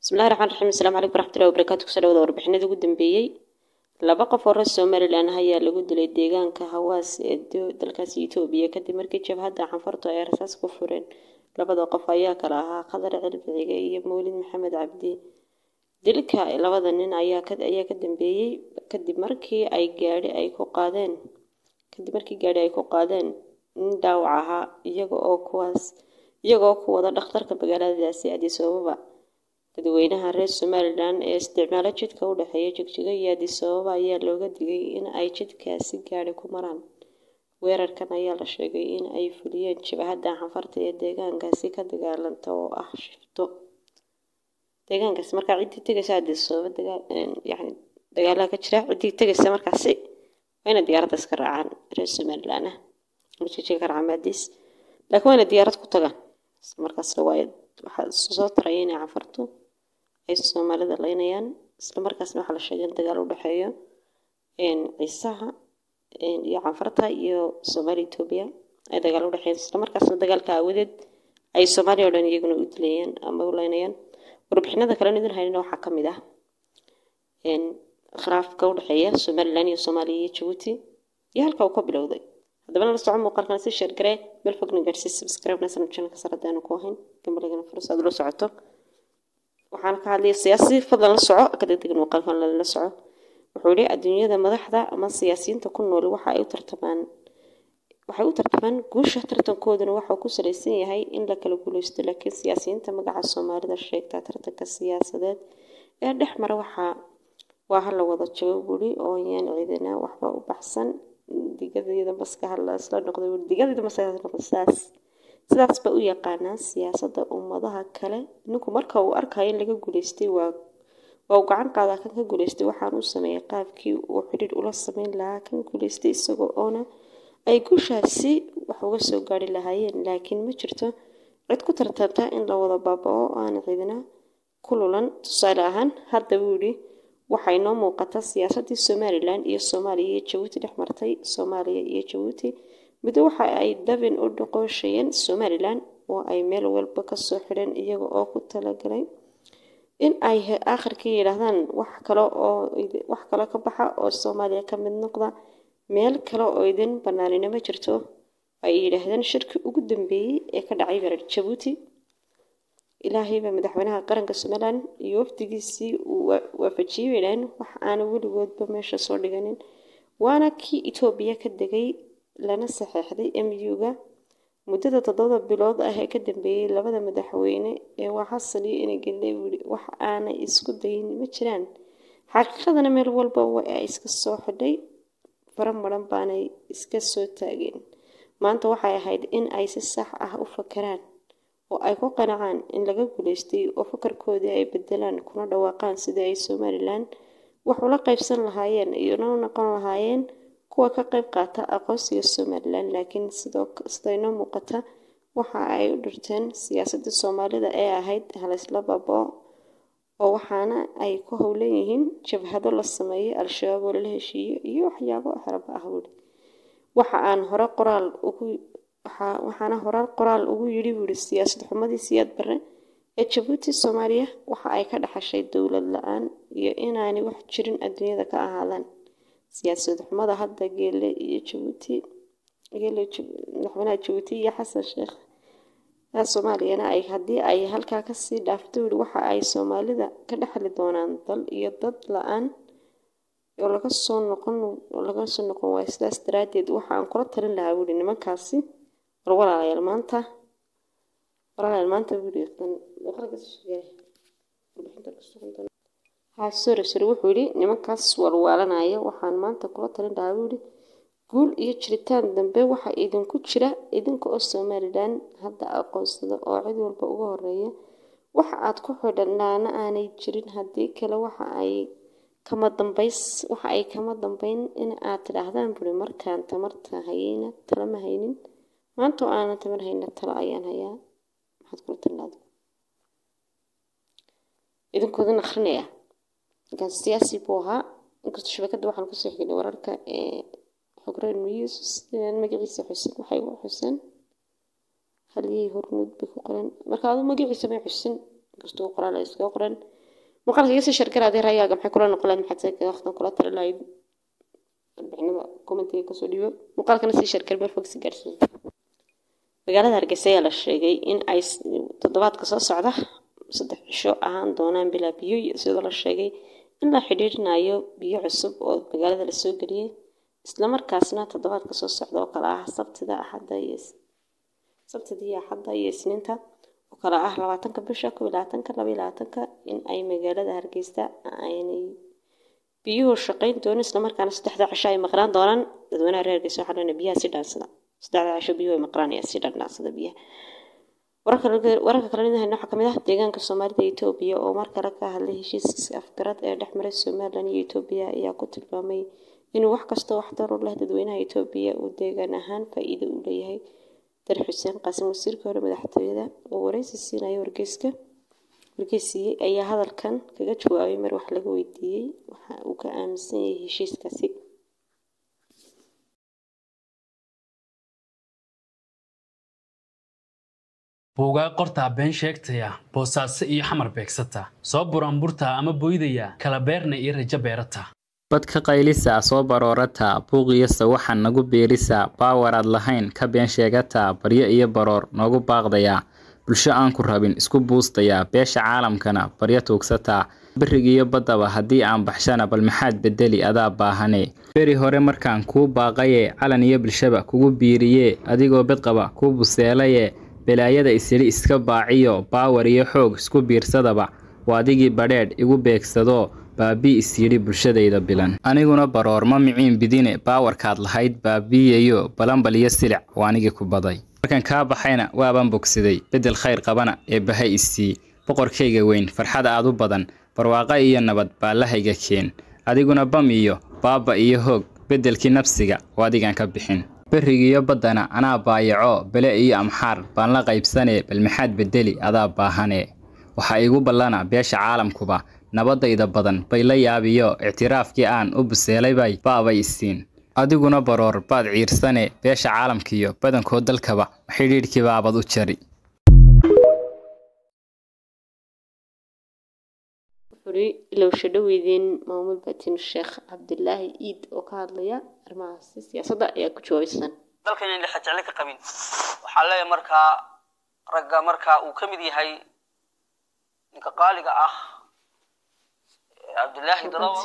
bismillahi raxmaan raxiim asalaamu calaykum waraxmatullahi wabarakaatu kusoo dhawada warbixinada ugu dambeeyey laba qof oo reer somalilan ah ayaa lagu dilay deegaanka hawaas ee dalkaasi etoobiya kadib markii jabhadda canfartu ay rasaas ku fureen labada qof ayaa kala ahaa khadar cilbiciga iyo mawlid maxamed cabdi dilka labada nin ayaa ka dambeeyey kadib markii ay gaadhi ay ku qaadeen kadib markii gaadhi ay ku qaadeen nin dhaawac ahaa iyaga oo kuwaas iyagoo ku wada dhakhtarka magaaladaasi addis ababa dadweynaha reer somalilan ee isticmaalo jidka u dhexeeya jigjigo iyo addis ababa ayaa looga digay in ay jidkaasi gaadhi ku maraan weerarkan ayaa la sheegay in ay fuliyeen jabhadda canfarta ee deegaankaasi ka dagaalanta oo ah shifto deegaankaasi markaa ciddii tegaysa addis ababa yani dagaalaha ka jira ciddii tegaysa markaasi waa inay diyaaradda iska raacaan reer somalilan ah jigjiga ka raacaan addis laakiin waa inay diyaarad ku tagaan markaasna waa waxaa soo taraya inay canfartu ay soomaalida laynayaan isla markaasna waxaa la sheegay in dagaal u dhexeeyo ciisaha iyo canfarta iyo soomaaliya etoobiya ay dagaal u dhexeeyeen isla markaasna dagaalka aawadeed ay soomaaliya oo dhan iyaguna u dilayaan ama u laynayaan warbixinada kale idin haynana waxaa ka mid ah khilaafka u dhexeeya somalilan iyo soomaaliya iyo jabuuti iyo halka uu ka bilowday haddaba nala soco muuqaalkan si sheergaree meel fogna gaadhsii subscribe-na sana channelka sare haddaanu ku ahayn gambalagana furas aad ula socoto waxaan ka hadlaya siyaasi fadlan la soco ka degdegan muuqaalkan lala soco wuxuu yihi adduunyada madaxda ama siyaasiyiinta ku nool waxa ay u tartamaan waxay u tartamaan guusha tartankooduna waxau ku salaysan yahay in la kala guuleysto laakiin siyaasiyiinta magaca soomaalida sheegtaa tartanka siyaasadeed ee dhex mara waxaa waa hala wada jabo buri oo yaan ciidana waxba u baxsan digadayda maskaxa lasla noqday digadayda maskaxa noqday sidaas sidaas ba u yaqaanaa siyaasadda ummadaha kale ninku marka uu arkayo in laga guuleystay waa waa uu gacan qaadaa kan ka guuleystay waxaan u sameeyay qaabkii uu xidhiir ula sameyn lahaa kan guuleystay isagoo oona ay guushaasi wax uga soo gaari lahaayeen laakiin ma jirto cid ku tartanta in la wada baaba-o aan cidina ku lulan tusaale ahaan hadda buu yidhi waxay noo muuqata siyaasaddii somalilan iyo soomaaliya iyo jabuuti dhex martay soomaaliya iyo jabuuti middo waxa ay dabin u dhaqooshayeen somalilan oo ay meel walba kasoo xidheen iyaga oo ku talagalay in ay aakhirkii yidhaahdaan wax kale oo wax kale ka baxa oo soomaaliya ka mid noqda meel kale oo idin banaanina ma jirto ay yidhaahdeen shirkii ugu dambeeyey ee ka dhacay berer jabuuti ilaahayba madaxweynaha qaranka somalilan iyo wafdigiisii uu waafajiyey bay dhaheen wax aana weligoodba meesha soo dhiganin waana kii etoobiya ka degay lana saxeexday m u-ga muddada toddobada bilood ah ee ka dambeeyey labada madaxweyne ee waa xasan iyo inagele wili wax aanay isku dayin ma jiraan xaqiiqadana meel walba waa ay iska soo xidhay fara maran baanay iska soo taageen maanta waxay ahayd in ay si sax ah u fakaraan oo ay ku qanacaan in laga guuleystay oo fakarkoodii ay bedelaan kuna dhawaaqaan sidii ay somalilan wax ula qaybsan lahaayeen iyona u noqon lahaayeen kuwa ka qayb qaata aqoonsiga somalilan laakiin sidaynoo muuqata waxa ay u dhirteen siyaasadda soomaalida ee ahayd halaysla baabao oo waxaana ay ku howlan yihiin jabhado la sameeyo al-shabaab oo lala heshiiyo iyo waxyaabo xeraba ah buuri waxa aan hore qoraal ugu waxaana horaal qoraal ugu yidhi buuri siyaasad xumadii siyaad bare ee jabuuti soomaaliya waxa ay ka dhaxashay dowlad la-aan iyo inaanay wax jirin adduunyada ka ahaadaan siyaasad xumada hadda geele iyo jabuuti geele madaxweynaha jabuuti iyo xasan sheekh soomaaliyana ay haddii ay halkaa kasii dhaafto wili waxa ay soomaalida ka dhexli doonaan dal iyo dad la-aan oo laga soo noqon oo laga soo noqon waayo sidaas daraaddeed waxa aan kula talin lahaa wili nimankaasi war walaalayaal maanta walaalayaal maanta wili haa sore sore wuxuu yidhi nimankaas walwaalanaya waxaan maanta kula talin lahaa buu yidhi guul iyo jiritaan dambe waxa idinku jira idinka oo somalilan hadda aqoonsada oo cid walba uga horeeya waxa aad ku xidhanaana aanay jirin haddii kale waxa ay kama dambays waxa ay kama dambayn in aad tidhaahdaan buri markaan tamarta hayeyna tala ma haynin maanta oo aanan tamar hayna talo ayaan hayaa maxaad kula talinaada idinkoodan akrinaya ninkaan siyaasi buu ahaa inkastoo shabakadda waxaan kusoo xignay wararka ee xogreen news magaciisa xusen waxay u xusen halyey hormuud bay ku qoran marka adu magaciisa may xusin inkastoo qoraal ay iskaga qoran muuqaalka iga sii sheergara adii rayaaga maxay kula noqon lahayd maxaad se waqtan kula tali lahayd warbixinada commentiga kasoo dhiibo muuqaalkana sii sheergar meel fog si gaarsiin magaalada hargeysa ayaa la sheegay in ay toddobaadka soo socda saddex cisho ahaan doonaan bilaa biyo sidoo la sheegay in la xidhiirinayo biyo cusub oo magaalada lasoo geliyey islamarkaasna toddobaadka soo socda oo kale ah sabtida axadda iyo sabtida iyo axadda iyo isniinta oo kale ah labaatanka bisha kow iyo labaatanka laba iyo labaatanka in ay magaalada hargeysa aynay biyuhu shaqayn doonin islamarkaana saddexda cisho ay maqnaan doonaan dadweynaha reer hargeysa waxaa dhan biyaha si dhaansada saddexda cisho biyuhu ay maqnaanayaan si dhaansada biyaha wararka kale nidahayna waxaa kamid ah deegaanka soomaalida iyo etoobiya oo mar kale ka hadlay heshiiska afgarad ee dhex maray somalilan iyo etoobiya ayaa ku tilmaamay inuu wax kastoo waxtar u leh dadweynaha etoobiya uu deegaan ahaan faa-iido u leeyahay dar xuseen qaasim wasiirka hore madaxtooyada oo wareysi siinaya wargeyska wargeysiiyey ayaa hadalkan kaga jawaabay mar wax laga weydiiyey waxa uu ka aaminsan yahay heshiiskaasi buugaa qortaa been sheegtaya boosaaso iyo xamar beegsata soo buraanburtaa ama boydaya kala beerna iyo rajo beerata bad ka qaylisa soo baroorata buuqiyasa waxaan nagu biirisa baawaraad lahayn ka been sheegata baryo iyo baroor noogu baaqdaya bulsho aan ku rabin isku buustaya beesha caalamkana baryo tuugsataa berigiiyo baddaba haddii aan baxshana bal maxaad bedeli adaa baahane beri hore markaan kuu baaqaye calan iyo bulshaba kugu biiriye adigoo bedqaba kuu buseelaye belaayada isidhi iska baaciyo baawar iyo xoog isku biirsadaba waa adigii badheedh igu beegsado baabii isyidhi bulshadayda bilan aniguna baroor ma miciin bidine baawarkaad lahayd baabiiyayo balanbal iyo silic waa anigii ku baday markan kaa baxayna waabaan bogsaday beddel khayr qabana ee baha isii boqorkayga weyn farxad aad u badan barwaaqa iyo nabad baallahayga keen adiguna bam iyo baaba iyo hoog beddelkii nafsiga oo adigaan ka bixin berigiiyo baddana anaa baayaco bele iyo amxaar baan la qaybsanee bal maxaad beddeli adaa baahane waxaa iigu ballana beesha caalamkuba nabadayda badan bay la yaabiyo ictiraafkii aan u buseelaybay baabay isiin adiguna baroor baad ciirsane beesha caalamkiiyo badankood dalkaba xidhiidhkii baabad u jari wuxuuri ilowsha dhoweydeen maamul batin sheekh cabdilaahi iid oo ka hadlaya arrimahaasi siyaasadda ayaa ku jawaabaysan dalkan in lixa jecle ka qabin waxaa leeyahay markaa ragga markaa uu ka mid yahay ninka qaaliga ah cabdilaahi dalawa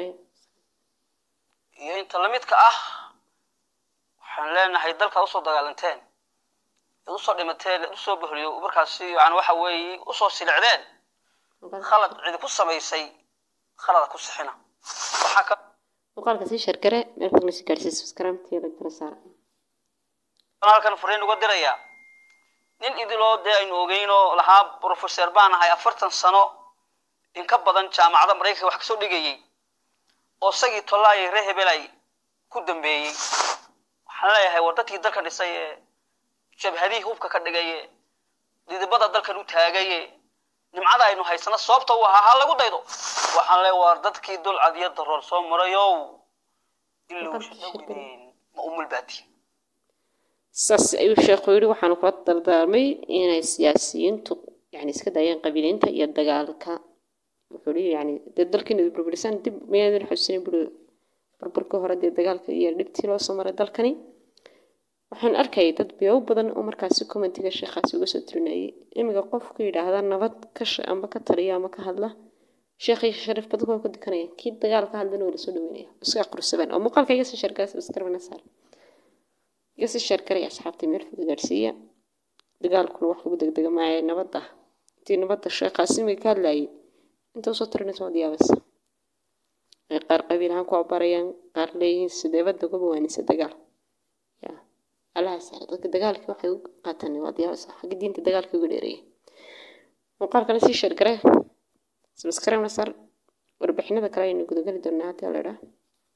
iyo inta lamidka ah waxaan leenahay dalkaad usoo dagaalanteen ad usoo dhimateen ad usoo bohliyo markaasi yani waxa weeye usoo silicdeen khalad cidi ku samaysay khalada ku sixina waxaa ka muuqaalka sii shargare meel fogna si gaadhsiis subscribe-teeda kala saara halkan fariin uga dirayaa nin idiloo dee aynu ogeynoo lahaa professor baan ahay afartan sano in ka badan jaamacada maraykanka wax kasoo dhigayay oo isagii tollaayay ree hebelay ku dambeeyey waxaan leeyahay war dadkii dalka dhisay ee jabhadihii hubka ka dhigaye didibada dalkan u taagaye nimcada aynu haysano sababta u ahaa ha lagu daydo waxaan leeyahay war dadkii dulcad iyo daroor soo marayow ilowshadawideen ma umulbaatiin saas ayuu sheekhu yidhi waxaanu kula dardaarmay inay siyaasiyiintu yani iska daayeen qabiiliinta iyo dagaalka wuxuu leeyahay yani dee dalkiina burburisaan dib mayaadan xusuusin buri burburkii hore dee dagaalka iyo dhibtii loo soo maray dalkani waxaan arkayay dad biyow badan oo markaasi commentiga sheekhaasi uga soo tirinayay imiga qofku yidhaahda nabad ka amba ka taliya ama ka hadla sheekhay sharif badan waa ku dikanaya kii dagaal ka hadlana waa lasoo dhaweynaya iska aqrusaban oo muuqaalka iga sii sheergara subscribe saar iga sii sheergaraya asxaabtii meel fog gaarsiiya dagaalkuna wax lagu degdega maayo nabadda intii nabadda sheekhaasi imiga ka hadlayay inta usoo tirinaysa waad yaabaysa ay qaar qabiil ahaan ku abarayaan qaar leeyihiin sideebada uga bawaanisa dagaal ya allaha saara dadka dagaalkii waxay u qaataan waad yaabaysa xagga diinta dagaalkii uga dheereeya muuqaalkana sii sheergare subscribe sar warbixinada kale aynu gudagali doonaa haddii la idhaa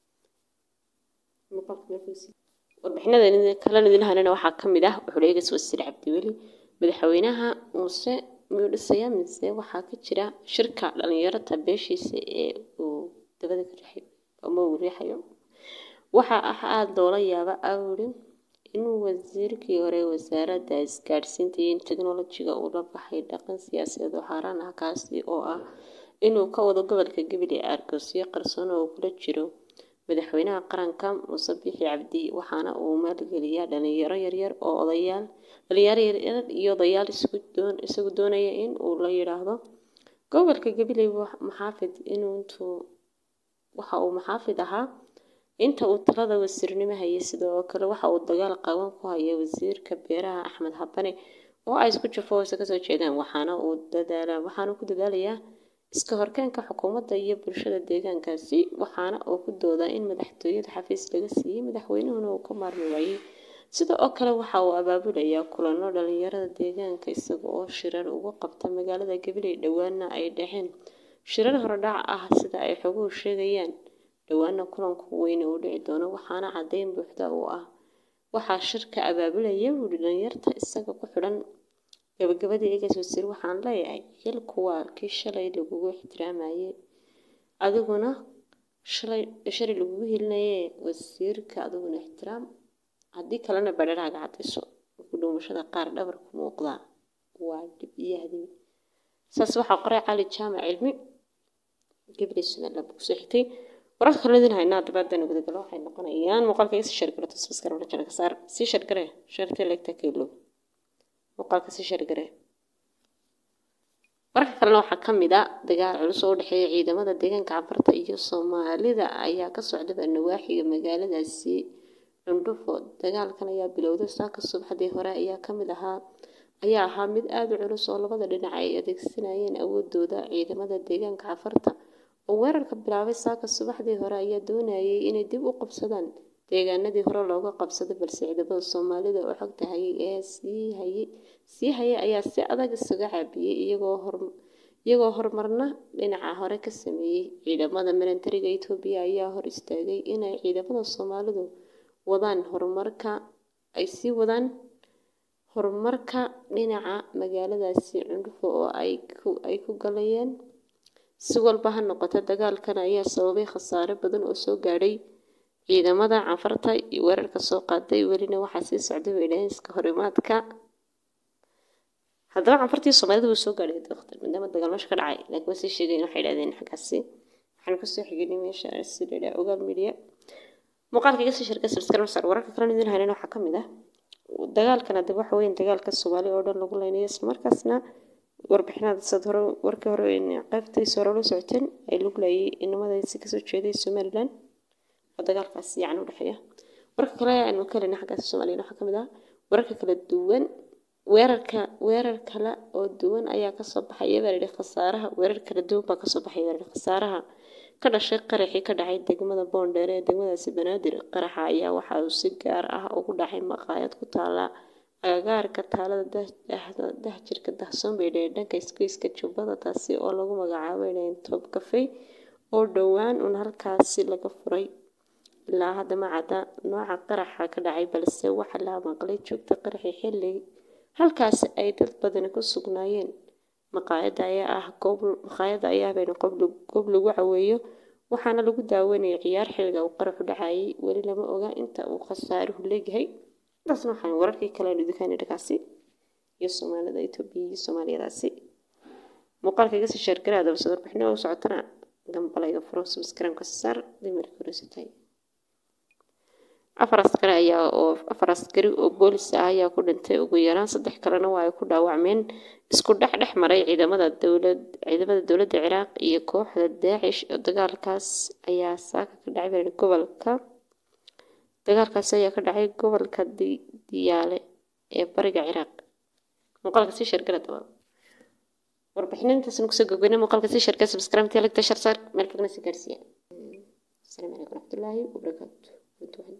warbixinada kalena idin hanana waxaa ka mid ah wuxuu leegas wasiir cabdiweli madaxweynaha muuse miyuu dhisayaa mise waxaa ka jira shirka dhalinyarada beeshiisa ee uu dabada ka riixayo ama uu riixayo waxaa ah aada loola yaaba awri inuu wasiirkii hore wasaaradda isgaadhsiinta iyo teknolojiga uu la baxay dhaqan siyaasadeed oo xaaraan ah kaasi oo ah inuu ka wado gobolka gabiley argosyo qarsoon oo kula jiro madaxweynaha qaranka muuse bixi cabdi waxaana uu maalgeliyaa dhalinyaro yaryar oo odayaal dhalinyaro yaryar iyo odayaal isagu doonaya in uu la yidhaahdo gobolka gabiley maxaafid intuu waxa uu maxaafid ahaa inta uu talada wasiirnimo hayay sidoo kale waxa uu dagaal qaban ku hayay wasiirka beeraha axmed habane oo ay isku jafo hoose kasoo jeedaan waxaana uu dadaalaa waxaana ku dadaalayaa iska horkeenka xukuumadda iyo bulshada deegaankaasi waxaana uu ku doodaa in madaxtooyada xafiis laga siiyey madaxweynuhuna uu ka maarmi waayey sida oo kale waxa uu abaabulayaa kulano dhalinyarada deegaanka isaga oo shirar ugu qabta magaalada gabiley dhowaana ay dhexeen shirar horodhac ah sida ay xoguhu sheegayaan dhowaana kulanku weyne uu dhici doono waxaana caddeyn buuxda uu ah waxaa shirka abaabulaya wuuli dhalinyarta isaga ku xidhan gabagabadii eegays wasiir waxaan leeyahay xilku waa kii shalay lagugu ixtiraamayay adiguna shalay shalay lagugu helinaye wasiirka adiguna ixtiraam haddii kalena badharaaga cadayso ku dhuumashada qaar dhabar ku muuqdaa waa dhib iyo hadibi saas waxaa qoray cali jaamac cilmi gabriel somaliland kusoo xigtay wararka kale idin haynaa dabaadan gudagalo waxay noqonayaan muuqaalka iga sii shargaro tasbaskar rajana ka saar sii shargare shartee leegta kaylo muuqaalka sii shargare wararka kalena waxaa ka mid a dagaal culus oo u dhexeeya ciidamada deegaanka cafarta iyo soomaalida ayaa ka socdaba nawaaxiga magaaladaasi cundhufo dagaalkan ayaa bilowday saaka subaxdii hore ayaa ka mid ahaa ayaa ahaa mid aada u culus oo labada dhinac ay adeegsanayeen awoodooda ciidamada deegaanka cafarta oo weerarka bilaabay saaka subaxdii hore ayaa doonayay inay dib u qabsadaan deegaanadii hore looga qabsaday balse ciidamada soomaalida oo xogta hayay ee sii hayay sii hayay ayaa si adag isaga caabiyey iyagoo hor iyagoo horumarna dhinaca hore ka sameeyey ciidamada militariga etoobiya ayaa hor istaagay inay ciidamada soomaalidu wadaan horumarka ay sii wadaan horumarka dhinaca magaaladaasi cundhufo oo ay ku ay ku galayeen si walba ha noqota dagaalkan ayaa sababay khasaare badan oo soo gaadhay ciidamada cafarta iyo weerarka soo qaaday welina waxaa sii socday weydhaanska horimaadka haddaba cafartii soomaalida wuu soo gaadhay maadaama dagaal meesha ka dhacay laakiin waa sii sheegayn waxay idhahdeen xaggaasi waxaanu kasoo xiginay meesha si la yidhaha ogaal media muuqaalka iga sii sharka subscribe sar wararka kalena idin haynan waxaa ka mid ah dagaalkan haddaba waxa weyn dagaalka soomaali oo dhan lagu leynayo islamarkaasna warbixinaad sad hore warkii hore qaybtiisa hore la socoteen ay lagu leeyay inamadaasi kasoo jeeday somaliland oo dagaalkaas yacni udhexeeya warka kale aanu ka helina xaggaas soomaaliyana waxaa ka mid ah wararka kala duwan weerarka weerar kale oo duwan ayaa kasoo baxaya baa layidhi khasaaraha weerar kala duwan baa kasoo baxaya baa layidhi khasaaraha ka dhashay qaraxii ka dhacay degmada boondheer ee degmadaasi banaadir qaraxa ayaa waxa uu si gaar ah ugu dhacay maqaayad ku taala agagaarka taalada dahjirka dahsoon bay dhaheen dhanka isgoyska jubbada taasi oo lagu magacaabay dhaheen toob kafey oo dhowaan un halkaasi laga furay ilaa hadda ma cadda nooca qaraxa ka dhacay balse waxa la maqlay joogta qaraxii xilli halkaasi ay dad badani ku sugnaayeen maqaayadda ayaa ah goob maqaayadda ayaa bayna goob lagu caweeyo waxaana lagu daawanayay ciyaar xilliga uu qaraxu dhacayay weli lama oga inta uu khasaaruhu leeyahay intaasna waxaan wararkii kale aan idinkaan dhagaasi iyo soomaalida etoobiya iyo soomaaliyadaasi muuqaalka iga sii sheergaraa dabasad warbixino u socotana gambalayga furo subscribe-ka saar dimarka horeysatay afar askari ayaa oo afar askari oo boolis ah ayaa ku dhintay ugu yaraan saddex kalena waa ay ku dhaawacmeen isku dhex dhex maray ciidamada dowlad ciidamada dowladda ciraaq iyo kooxda daacish oo dagaalkaas ayaa saaka ka dhacay baa gobolka dagaalkaasi ayaa ka dhacay gobolka diyaale ee bariga ciraaq muuqaalka sii sheergala daba warbixinantaasna kusoo gogweynay muuqaalka sii sheergala subscribe tia lagta shar saar meel fogna sii gaarsiiya asalaamu calaykum waraxmatullaahi wabarakaatu